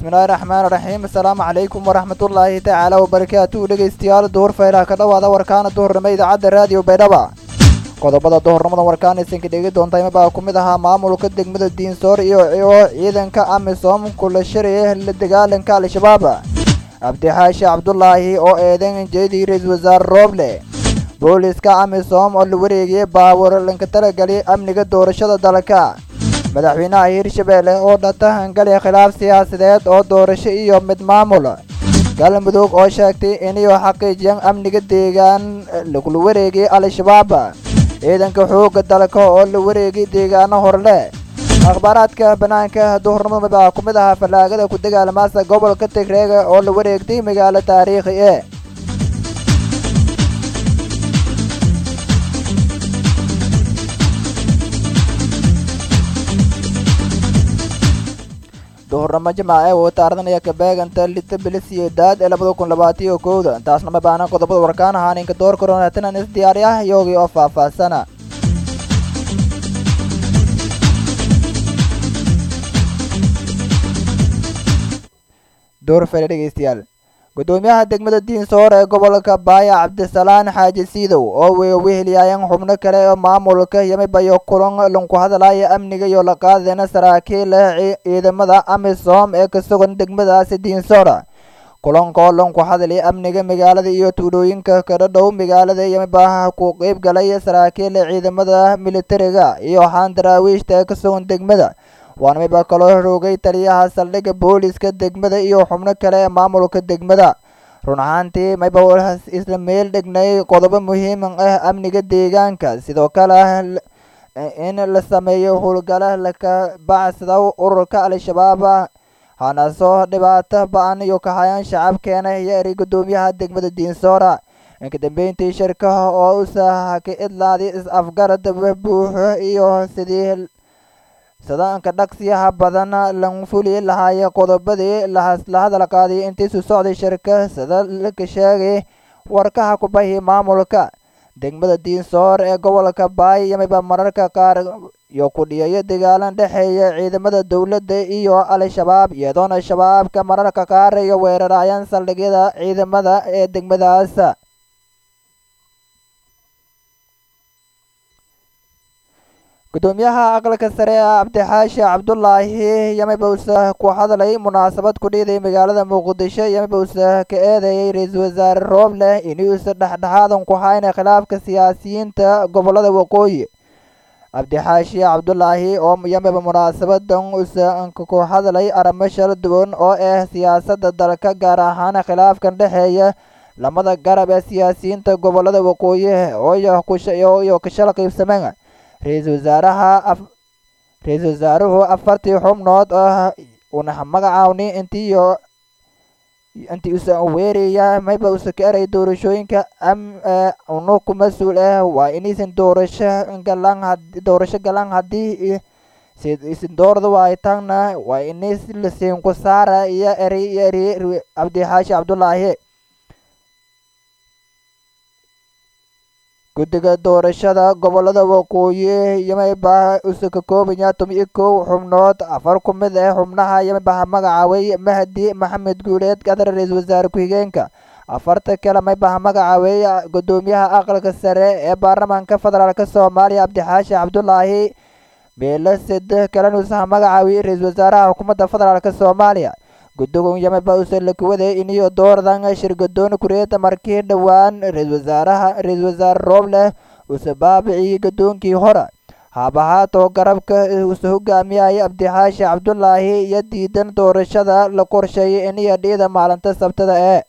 bismillaahi raxmaan raxiim asalaamu calaykum waraxmatullaahi tacaala wabarakaatuhu dhegaystayaal duhur faylaha ka dhowaada warkaana duhurnimo idaacadda raadiyo baydhaba qodobada duhurnimada warkaanaysan ka dhegi doonta imabaa ku mid ahaa maamulka degmada diinsoor iyo ciidanka amisom kula shiraya la dagaalanka al-shabaab cabdixaashi cabdulaahi oo eedan jeedii ra-iisul wasaare rooble booliska amisom oo la wareegayay baawar lanka talagelay amniga doorashada dalka madaxweynaha hirshabeelle oo dhatahangalay khilaaf siyaasadeed oo doorasho iyo mid maamul galmudug oo sheegtay inay xaqiijiyaan amniga deegaan lagula wareegay al-shabaab ciidanka xoogga dalka oo la wareegay deegaano horle akhbaaraadka banaanka duhurnimada baa ku mid ahaa fallaagada ku dagaalamaasa gobolka tigreega oo la wareegtay magaalo taariikhi e duhurnimo jimaace uu taaranaya kabeeganta lita bilisiyo daad ee labada kun labaatiyo kowda taasna ma baanan qodobada warkaan ahaa ninka door karoonatinan is diyaari ah iyogii oo faahfaahsana door fele dhegeystayaal gudoomiyaha degmada diinsoor ee gobolka baaya cabdisalaan xaaji siidow oo weheliyaayeen xubno kale oo maamulka yamibayo kulan lanku hadalaya amniga iyo la qaadayna saraakiil ciidamada amisom ee ka sugan degmadaasi diinsoor kulanka oo lanku hadalay amniga magaalada iyo tuulooyinka kada dhow magaalada yamibaha ku qeyb galay saraakiil ciidamada militariga iyo xaan daraawiishta ee ka sugan degmada waana miba kaloo roogay taliyaha saldhigga booliska degmada iyo xubno kale ee maamulka degmada run ahaantii mayba isla meel dhignay qodobo muhiim ah amniga deegaanka sidoo kale in la sameeyo howlgala laka bacsada ururka al-shabaab hanasoo dhibaato ba-an iyo kahayaan shacabkeena iyo eri gudoomiyaha degmada diinsoora inka dambeyntii shirkaha oo usaha ka idlaaday is-afgarad buuxo iyo sidii sadaanka dhaqsiyaha badan lan fuli lahaaya qodobadii la hadal qaaday intiisu socday shirka sida laka sheegay warkaha kubahi maamulka degmada diinsoor ee gobolka baay yamiba mararka qaar iyo kudhiyayo dagaalan dhexeeya ciidamada dowladda iyo al-shabaab iyadoona shabaabka mararka qaar iyo weerarayaan saldhigyada ciidamada ee degmadaas gudoomiyaha aqalka sare ee cabdixaashi cabdulaahi yamibowse ku hadlay munaasabad ku dhiiday magaalada muqdisho yamibowse ka eedeeyay ra-iisul wasaare rooble inuusa dhexdhexaadan ku hayna khilaafka siyaasiyiinta gobolada waqooyi cabdixaashi cabdulaahi oo yamiba munaasabadan usa ku hadlay arrimo shala duwan oo ah siyaasadda dalka gaar ahaan khilaafkan dhexeeya lamada garab ee siyaasiyiinta gobolada waqooyi ooyo kashala qiibsameen ra-iisul wasaaraha ra-iisul wasaaruhu afartii xubnood oo una magacaawni intiiyo intii usa weeraya mayba usa ka eray doorashooyinka am unu ku mas-uul ah waa inaysan doorasho galan doorasho galan haddii isin doorda waay tagna waa inays lasiin ku saara iyo eri iyo eri cabdixaashi cabdulaahi guddiga doorashada gobolada waqooyi yamiba usa ka koobaya toban-iyo kow xubnood afar ku mid ah xubnaha yamibaha magacaaway mahdi maxamed guuleed gadar ra-iisul wasaare ku-xigeenka afarta kale maybaha magacaaway gudoomiyaha aqalka sare ee baarlamaanka federaalk soomaaliya cabdixaashi cabdulaahi beelo sade kalena usaha magacaaway ra-iisul wasaaraha xukuumadda federaalk soomaaliya guddigun yamiba usa lakuwaday iniyo doordan shirgadoon kureeda markii dhowaan ra-iisul wasaaraha ra-iisul wasaare rooble usa baabiciyey gadoonkii hore haabahaato garabka usa hogaamiyaya cabdixaashi cabdulaahi iyo diidan doorashada la qorsheeyay iniyo dhiida maalinta sabtada ee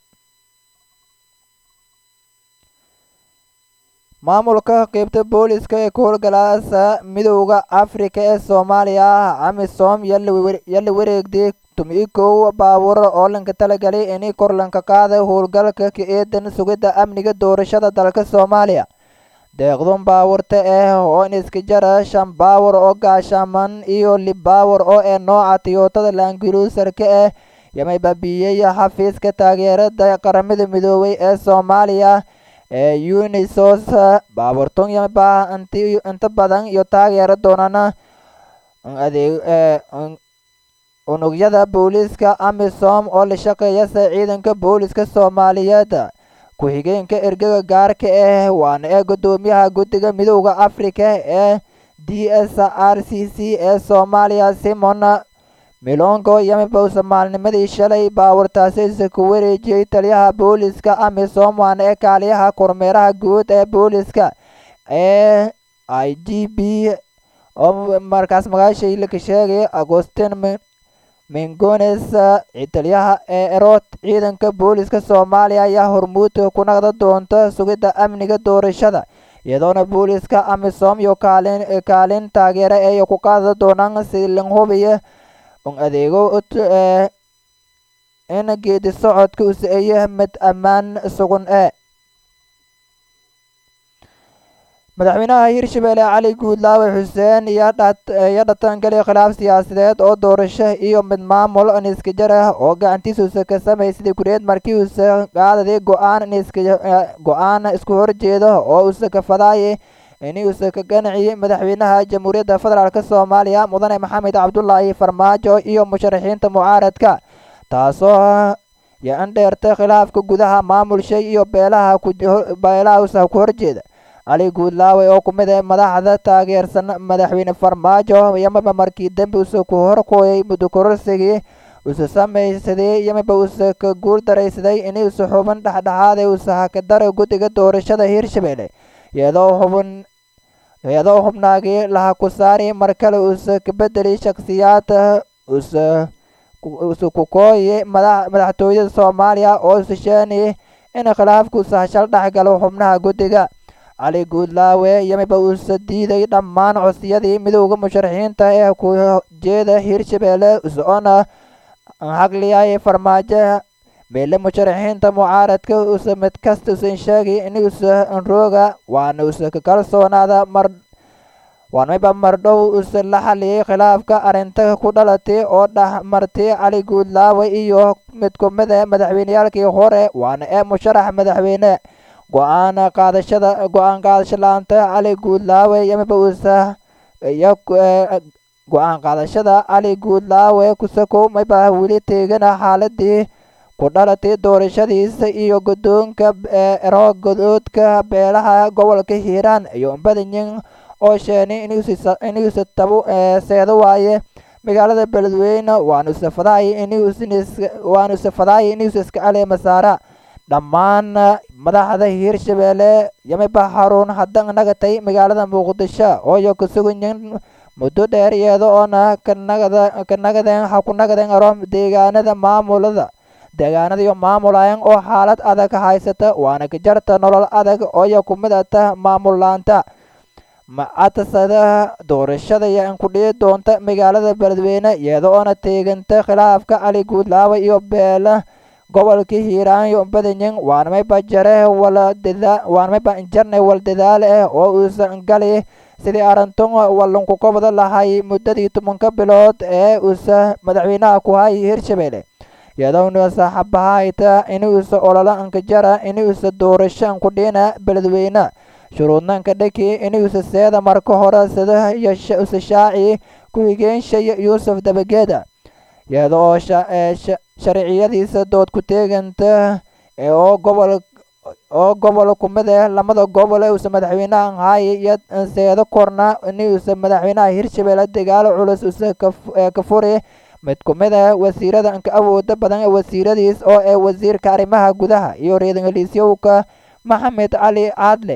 maamulka qeybta booliska ee ku howlgalaasa midowda afrika ee soomaaliya amisom yala wareegday tumi kow baabuur oo lanka talagalay inay kor lanka qaada howlgalka ka eedan sugidda amniga doorashada dalka soomaaliya deeqdun baawurta ah oo iska jara shan baawur oo gaashaman iyo lib baawur oo ee nooca tiyootada laangiruusarka ah yamay baabiyey xafiiska taageerada qaramada midoobay ee soomaaliya ee unisos baabuurtun yamaba inta badan iyo taageera doonana adeeg unugyada booliiska amisom oo la shaqeeyasa ciidanka booliiska soomaaliyeed ku-xigeenka ergaga gaarka ah waana ee guddoomiyaha guddiga midooda afrika ee d s r c c ee soomaaliya simon milongo yamibowsa maalnimadii shalay baawartaasiisa ku wareejiyey taliyaha booliiska amisom waana ee kaaliyaha kormeeraha guud ee booliiska ee i g b oo markaas magaashii laka sheegay agostin mingones taliyaha ee erod ciidanka booliiska soomaaliya ayaa hormuud ku naqda doonta sugidda amniga doorashada iyadoona booliiska amisom iyo kaalin kaalin taageera ay ku qaada doonaan si lan hubiya un adeego in geedi socodka u sa-eeya mid ammaan sugan ee madaxweynaha hirshabelle cali guudlaawe xuseen iyo dhatangali khilaaf siyaasadeed oo doorasho iyo mid maamul niska jar ah oo gacantiisuusa ka samaysaday kureed markii uusa qaadaday go-aan go-aan isku horjeeda oo uusa ka fadaayay inuusa ka ganaciyey madaxweynaha jamhuuriyadda federaalk soomaaliya mudane maxamed cabdulaahi farmaajo iyo musharaxiinta mucaaradka taasoo yo-an dheertay khilaafka gudaha maamulsha iyo beelaha beelaha uusa ku horjeeda cali guudlaawe oo ku mid ah madaxda taageersan madaxweyne farmaajo yamaba markii dambe usa ku horkooyay muddo kororsigii usa samaysaday yamaba usa ka guul daraysaday inuusa xubin dhexdhexaada usa hakadara guddiga doorashada hirshabelle iyadoo xubin iyadoo xubnaagii laha ku saari mar kale usa ka bedeli shakhsiyaad usa usa ku kooyay madax madaxtooyada soomaaliya oo usa sheenayay in khilaafka usa hashal dhexgalo xubnaha guddiga cali guudlaawe yamiba uusa diiday dhammaan codsiyadii midowda musharaxiinta ee ku jeeda hirshabelle usoona xaqliyay farmaajo meele musharaxiinta mucaaradka usa mid kasta usan sheegay inuusa rooga waana usa ka kalsoonaada mar waanmiba mardhow usa la xaliyay khilaafka arrinta ku dhalatay oo dhex martay cali guudlaawe iyo mid ku mid a madaxweyneyaalkii hore waana ee musharax madaxweyne go-aan qaadashada go-aan qaadasho la-aanta cali guudlaawe yamiba uusa iyo go-aan qaadashada cali guudlaawe kusakow mayba weli teegana xaaladii ku dhalatay doorashadiisa iyo guddoonka ero godoodka beelaha gobolka hiiraan iyo badanyin oo sheenay inuusa tabo seedo waaye magaalada beledweyne waanusa fadaaya inuuwanusa fadaaya inuusa iska caleema saara dhammaan madaxda hiirshabelle yamiba xarun haddan nagatay magaalada muqdisho ooyo kusuganyin muddo dheer iyada oona kanagada kanagadeen ha ku nagadeen aro deegaanada maamulada deegaanada iyo maamulayan oo xaalad adag haysata waana ka jarta nolol adag ooyo ku mid ata maamul laanta macatasada doorashada yan ku dhihi doonta magaalada beledweyne iyada oona teeganta khilaafka cali guudlaawe iyo beela gobolka hiiraan iyo badanyin waanmayba jare wala dada waanmayba jarnay wal dadaal ah oo uusan gali sidii arintun wallanku kobda lahay muddadii tobanka bilood ee uusa madaxweynaha ku hayay hirshabelle iyadoona saaxabahayta inuusa ololo anka jara inuusa doorasho anku dhina beledweyne shuruudnanka dhaki inuusa seeda marka hore sida iyo usa shaaci ku-higeenshay yuusuf dabageeda iyada oo sharciyadiisa dood ku teeganta oo gobol oo gobol ku mid ah lamada gobol ee uusa madaxweynaha haaya iyo seedo korna inuusa madaxweynaha hirshabelle dagaalo culus usa ka furi mid ku mid ah wasiirada anka awooda badan ee wasiiradiis oo ee wasiirka arrimaha gudaha iyo reergaliisyowka maxamed cali caadle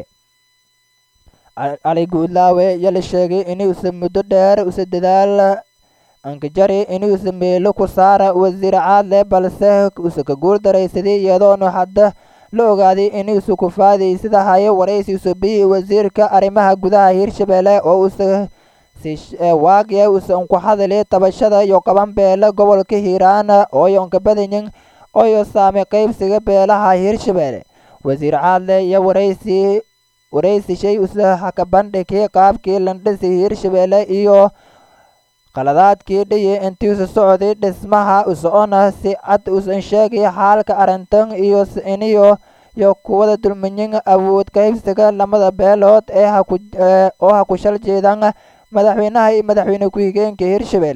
cali guudlaawe iyo la sheegay inuusa muddo dheer usa dadaal ankajari inuusa meelo ku saara wasiir caadle balse usa ka guul daraysaday iyadoona hadda la ogaaday inuusa ku faadaysada hayo waraysiisu bi wasiirka arrimaha gudaha hirshabelle oo usa waagiya usa unku hadali tabashada iyo qaban beela gobolka hiiraan ooyo unka badanyin ooyo saamay qaybsiga beelaha hirshabelle wasiir caadle iyo waraysi waraysi shay usa haka bandhigay qaabkii landhisi hirshabelle iyo qaladaadkii dhiyi intiisu socday dhismaha usocona si cad usan sheegay xaalka arrintan iyo iniyo iyo kuwada dulminyin awood qaybsiga lamada beelood ee haku oo ha ku shal jeedan madaxweynaha iyo madaxweyne ku-xigeenka hirshabelle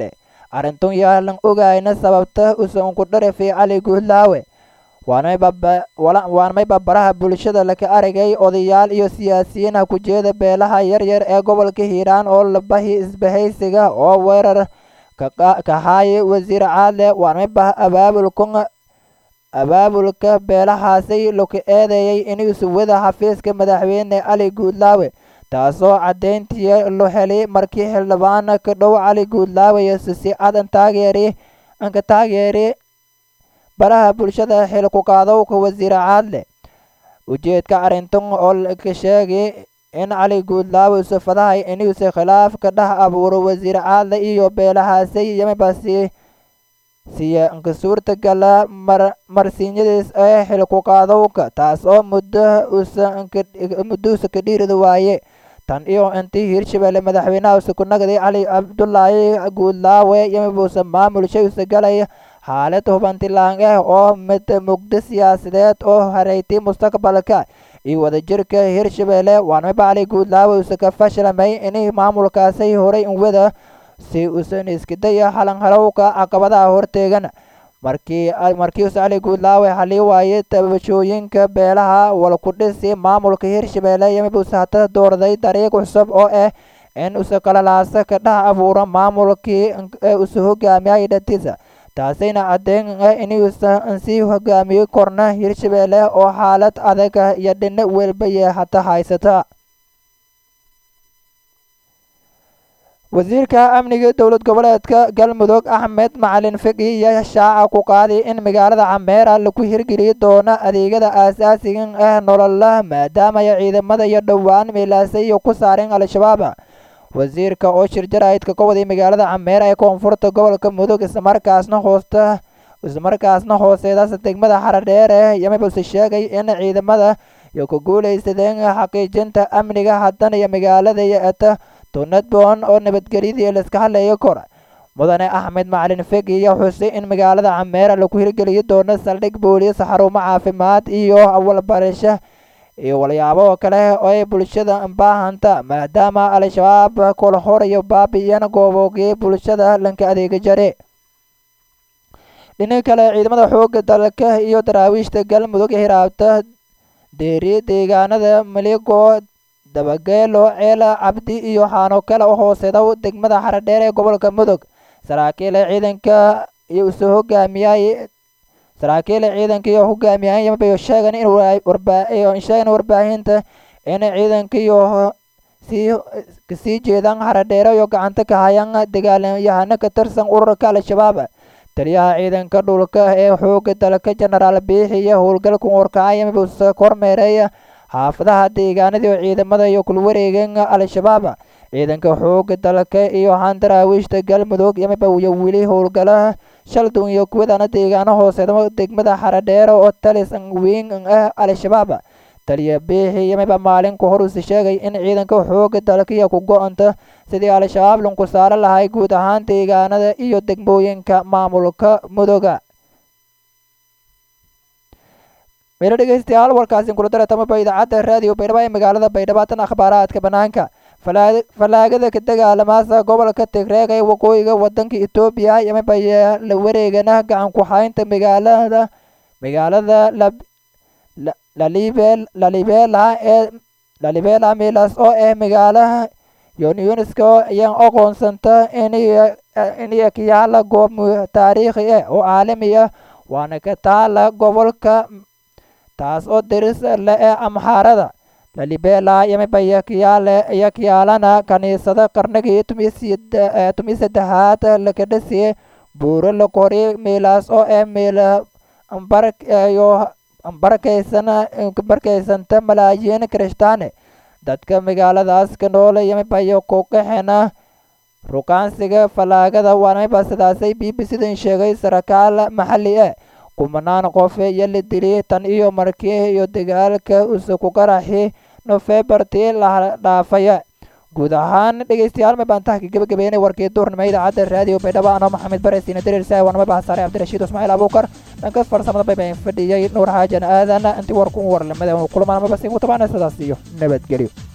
arrintun yaalan ogayna sababta usanku dharafi cali guudlaawe waana may babaraha bulshada laka aragay odayaal iyo siyaasiyiin ah kujeeda beelaha yaryar ee gobolka hiiraan oo labahi isbahaysiga oo weerar kahaaya wasiir caadle waana may bah abaabulkun abaabulka beelahaasi laku eedeeyay inuusu wada xafiiska madaxweyne cali guudlaawe taasoo caddeyntii lo helay markii xildhibaan ka dhow cali guudlaawe si cadan taageeri anka taageeri baraha bulshada xil ku qaadowka wasiir caadle ujeedka arrintan oo ka sheegay in cali guudlaawe sufadahay inuusa khilaaf ka dhex abuuro wasiir caadle iyo beelahaasi yamibasi siya nka suurtagala mar marsiinyadiis ee xil ku qaadowka taas oo muddo usa muddo usa ka dhiirida waaye tan iyo intii hirshabelle madaxweynaha usa ku nagday cali cabdulaahi guudlaawe yamibuusa maamulshay usa galaya xaalad hubantilaan ah oo mid mugdo siyaasadeed oo hareytay mustaqbalka iyo wadajirka hirshabelle waanamiba cali guudlaawe usa ka fashlamay inay maamulkaasi horay in wada si usan iskidaya halanhalowka caqabadaha horteegan markii markiiuse cali guudlaawe halii waayay tabashooyinka beelaha walkudhisi maamulka hirshabelle yamibuuse hata doorday dariiq cusub oo ah in usa kalalaasa ka dhex abuuro maamulkii usa hogaamiyay dhatiisa taasayna caddeyn ah inuusa sii hogaamiyo korna hirshabelle oo xaalad adag iyo dhino welbaye hata haysata wasiirka amniga dowlad goboleedka galmudug axmed macalin fiqi iyo shaaca ku qaaday in magaalada cameera lagu hirgeli doono adeegyada aasaasiga ah nolola maadaamaya ciidamada iyo dhowaan miilaasay iyo ku saareen al-shabaab wasiirka oo shir jaraa'idka ka waday magaalada cameera ee koonfurta gobolka mudug islamarkaasna hoosta islamarkaasna hooseedaas degmada xaradheere yamibuse sheegay in ciidamada iyo ku guulaysadeen xaqiijinta amniga haddana iyo magaalada iyo eta tunadbon oo nabadgelyadii laiska hadlaya kor mudane axmed macalin fegi iyo xusay in magaalada cameera lagu hirgeliyo doono saldhig booliis xarumo caafimaad iyo awalbarasho iyo walyaabo kale oo ay bulshada baahanta maadaama al-shabaab kol hor iyo baabi'iyeen gooboogii bulshada lanka adeega jare dhinaca kale ciidamada xooga dalka iyo daraawiishta galmudug hiraabta deeri deegaanada maligo dabageelo ceela cabdi iyo xaano kale oo hooseeda degmada xaradheer ee gobolka mudug saraakiil ciidanka iyo isu hogaamiyay saraakiil ciidanka iyo hogaamiyay yamabayo sheegan in sheegan warbaahinta in ciidanka iyo sii kasii jeedaan xaradheere iyo gacanta ka hayaan dagaalyahano ka tirsan ururka al-shabaab taliyaha ciidanka dhulka ee xooga dalka jenaraal biixi iyo howlgalka warkacay yamabuusa kormeereeya xaafadaha deegaanadii ciidamada iyo kulwareegan al-shabaab ciidanka xooga dalka iyo handaraawiishta galmudug yamabayo weli howlgalaha shaldun iyo kuwadana deegaano hooseedamo degmada xaradheere oo talis weyn ah al-shabaab taliya biixi yamaba maalinku horusi sheegay in ciidanka xooga dalka iyo ku go-anta sidii al-shabaab lunku saaro lahay guud ahaan deegaanada iyo degmooyinka maamulka mudoga meelo dhegeystayaal warkaasi kula daretamaba idaacadda raadiyo baydhabo ee magaalada baydhabo tan akhbaaraadka banaanka fallaagada ka dagaalamaasa gobolka tigreeg ee waqooyiga wadanka etoobiya yamabaya la wareegana gacan ku haynta magaalada magaalada lalibela ee lalibela milas oo ah magaalaha yunesko ayaan aqoonsanta inay kayaala goob taariikhi ah oo caalami ah waana ka taala gobolka taas oo diris le ee amxaarada lalibela yamabaya kayaale iyo kayaalana kaniisada qarnigii tumiyi saddexaad laka dhasiye buuro la kori miilaas oo ah miila ambaryo ambarkaysana barkaysanta malaayiin kirishtaane dadka magaaladaas ka noole yamabayo ku qaxena rukaansiga fallaagada waanamiba sidaasay b b c dan sheegay sarakaal maxalli ah kumanaan qof iyo la dilay tan iyo markii iyo dagaalka use ku qaraxi nofebartii la dhaafaya guud ahaan dhegeystayaal ma baan tahka gabagabeynay warkii duurnimo idaacadda raadiyo baydhabo anoo maxamed bare siina dariirsa waanama bahsaare cabdirashiid ismaaciil abuukar dhanka farsamada baybayn fadhiyay nuur xaajan aadan intii warku warlamada kulamaanamaba siin ku tabaana sidaas iyo nabadgelyo